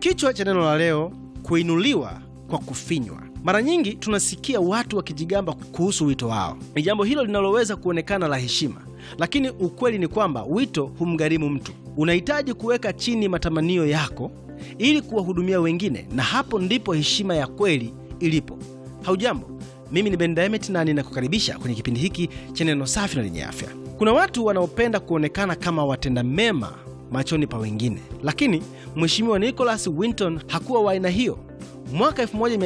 Kichwa cha neno la leo, kuinuliwa kwa kufinywa. Mara nyingi tunasikia watu wakijigamba kuhusu wito wao. Ni jambo hilo linaloweza kuonekana la heshima, lakini ukweli ni kwamba wito humgharimu mtu. Unahitaji kuweka chini matamanio yako ili kuwahudumia wengine, na hapo ndipo heshima ya kweli ilipo. Haujambo, mimi ni Ben Diamond na ninakukaribisha kwenye kipindi hiki cha neno safi na lenye afya. Kuna watu wanaopenda kuonekana kama watenda mema machoni pa wengine, lakini Mheshimiwa Nicholas Winton hakuwa wa aina hiyo. Mwaka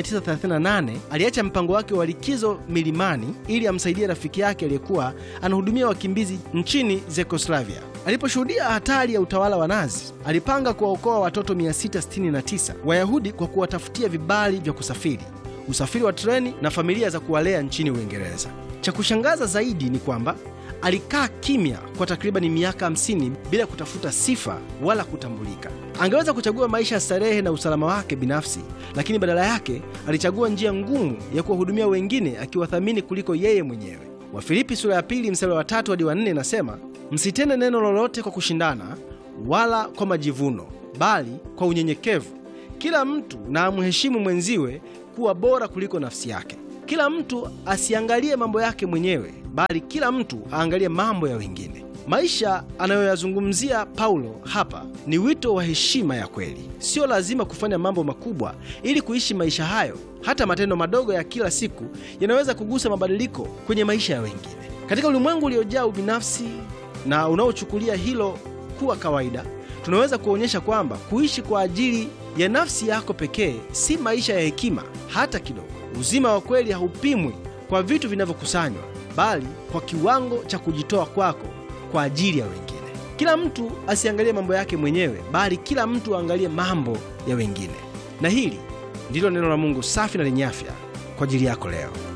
1938 aliacha mpango wake wa likizo milimani ili amsaidie rafiki yake aliyekuwa anahudumia wakimbizi nchini Czechoslovakia. Aliposhuhudia hatari ya utawala wa Nazi, alipanga kuwaokoa watoto 669 Wayahudi kwa kuwatafutia vibali vya kusafiri, usafiri wa treni na familia za kuwalea nchini Uingereza. Cha kushangaza zaidi ni kwamba alikaa kimya kwa takribani miaka 50 bila kutafuta sifa wala kutambulika. Angeweza kuchagua maisha ya starehe na usalama wake binafsi, lakini badala yake alichagua njia ngumu ya kuwahudumia wengine, akiwathamini kuliko yeye mwenyewe. Wafilipi sura ya pili mstari wa tatu hadi wa nne inasema, msitende neno lolote kwa kushindana wala kwa majivuno, bali kwa unyenyekevu kila mtu na amheshimu mwenziwe kuwa bora kuliko nafsi yake. Kila mtu asiangalie mambo yake mwenyewe, bali kila mtu aangalie mambo ya wengine. Maisha anayoyazungumzia Paulo hapa ni wito wa heshima ya kweli. Sio lazima kufanya mambo makubwa ili kuishi maisha hayo. Hata matendo madogo ya kila siku yanaweza kugusa mabadiliko kwenye maisha ya wengine. Katika ulimwengu uliojaa ubinafsi na unaochukulia hilo kuwa kawaida, tunaweza kuonyesha kwamba kuishi kwa ajili ya nafsi yako pekee si maisha ya hekima hata kidogo. Uzima wa kweli haupimwi kwa vitu vinavyokusanywa, bali kwa kiwango cha kujitoa kwako kwa ajili ya wengine. Kila mtu asiangalie mambo yake mwenyewe, bali kila mtu aangalie mambo ya wengine. Na hili ndilo neno la Mungu safi na lenye afya kwa ajili yako leo.